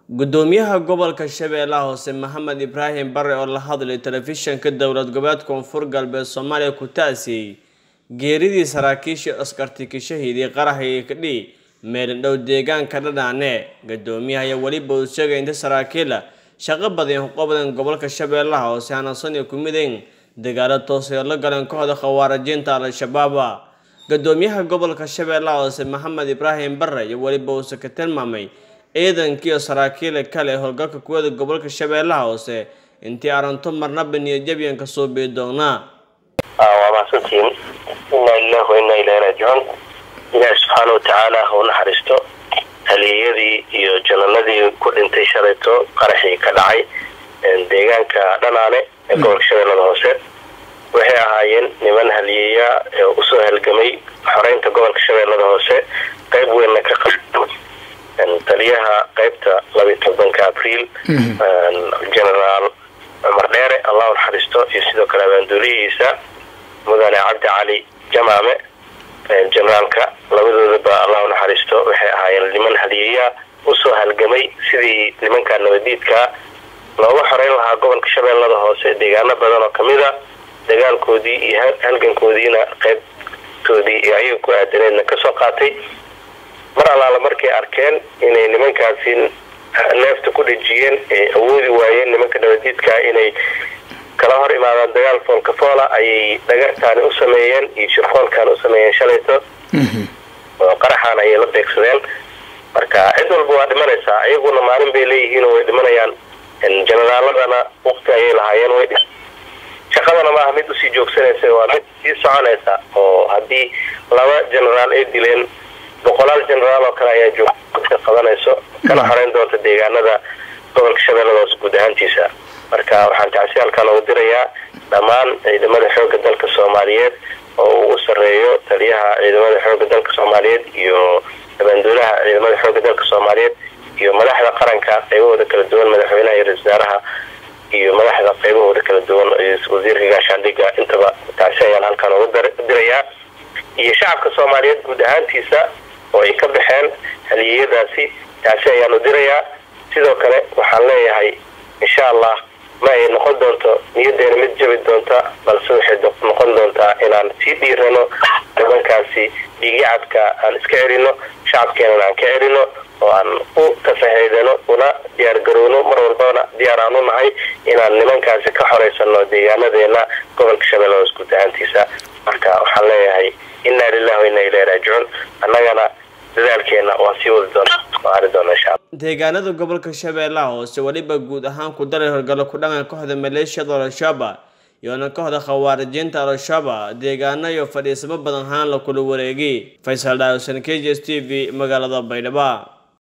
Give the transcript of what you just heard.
gudoomiyaha gobolka shabeellaha hoose maxamed ibraahim bare oo la hadlay telefishanka dowlad goboleed koonfur galbeed soomaaliya ku taasiyey geeridii saraakiishii askartiki shahiidii qaraxa iyo kadhi meelindhow deegaanka dhadhaane gudoomiyaha ayaa weliba uu sheegay inta saraakiila shaqo badan qobadan gobolka shabeellaha hoose hanasan iyo ku mideen dagaalo toosay oo la galeen kooxda khawaarijiinta al-shabaaba gudoomiyaha gobolka shabeellaha hoose maxamed ibraahim bare iyo weliba uuse ka tilmaamay ciidankiiyo saraakiila kale howlgalka kuwada gobolka shabeellaha hoose intii aranto marnaba niyadjabyan ka soo bii doonaa waa mahadsantihiin inaa lilah wa inaa ilahi raajicuun ilaahi subxaana watacaala ha u naxariisto haliyeyadii iyo jananadii ku dhintay shalayto qaraxii ka dhacay deegaanka dhanaane ee gobolka shabeellada hoose waxay ahaayeen niman haliyeeya usoo halgamay xoreynta gobolka shabeellada hoose qayb weynna ka qa taliyaha qaybta labiyi tobanka abriil genaraal cumar dheere allah u naxariisto iyo sidoo kale abaanduulihiisa mudane cabdi cali jamaame generaalka labadoodaba allah u naxariisto waxay ahaayeen niman haliyeeya usoo halgamay sidii nimanka nabadiidka looga xoreyn lahaa gobolka shabeellada hoose deegaano badan oo kamida dagaalkoodii iyo halgankoodiina qaybtoodii iyo ayaga ku aadaneedna kasoo qaatay mar allaala markay arkeen inay nimankaasi neefta ku dhejiyeen ay awoodi waayeen nimanka nabadiidka inay kala hor imaadaan dagaal foolka foola ayay dhagartaani u sameeyeen iyo shirfoolkaani u sameeyeen shalayto oo qaraxaan ayay la beegsadeen marka cid walba waa dhimanaysaa iyaguna maalin bay leeyihiin oo way dhimanayaan jenaraaladana waqti ayay lahaayeen way shaqadana maaha mid usii joogsanaysa waa mid sii soconaysa oo haddii laba genaraal ay dileen boqolaal genaraal oo kale ayaa joogka qabanayso kana xoreyn doonta deegaanada gobolka shabeellada hoose guud ahaantiisa marka waxaan tacsi halkan ugu dirayaa dhammaan ciidamada xooga dalka soomaaliyeed oo uu u sareeyo taliyaha ciidamada xooga dalka soomaaliyeed iyo abaanduulaha ciidamada xooga dalka soomaaliyeed iyo madaxda qaranka qaybahooda kala duwan madaxweynaha iyo ra-isul wasaaraha iyo madaxda qaybahooda kala duwan wasiirka gaashaandhiga intaba tacsi ayaan halkan ugu dirayaa iyo shacabka soomaaliyeed guud ahaantiisa oo ay ka baxeen haliyeyadaasi taasi ayaanu dirayaa sidoo kale waxaan leeyahay insha allah ma ay noqon doonto niyadeena mid jabi doonta balse waxay noqon doontaa inaan sii dhiirano nimankaasi dhiigyacadka aan iska celino shacabkeenana aan ka celino oo aan u tafaheydano una diyaargarowno mar walbana diyaar aan u nahay inaan nimankaasi ka xoreysano deegaanadeena gobolka shabeellada hoos guud ahaantiisa marka waxaan leeyahay inaa lilah wa inaa ilahi raajicuun annagana dadaalkeena waa sii wadi doona ari doona insha alla deegaanada gobolka shabeellaha hoose weliba guud ahaan ku daray horgalo ku dhangan kooxda maleeshiyada al-shabaab iyoona kooxda khawaarijiinta al-shabaab deegaano iyo fadhiisamo badan haan la kula wareegay faysal dhaawsan k j s t v magaalada baydhabo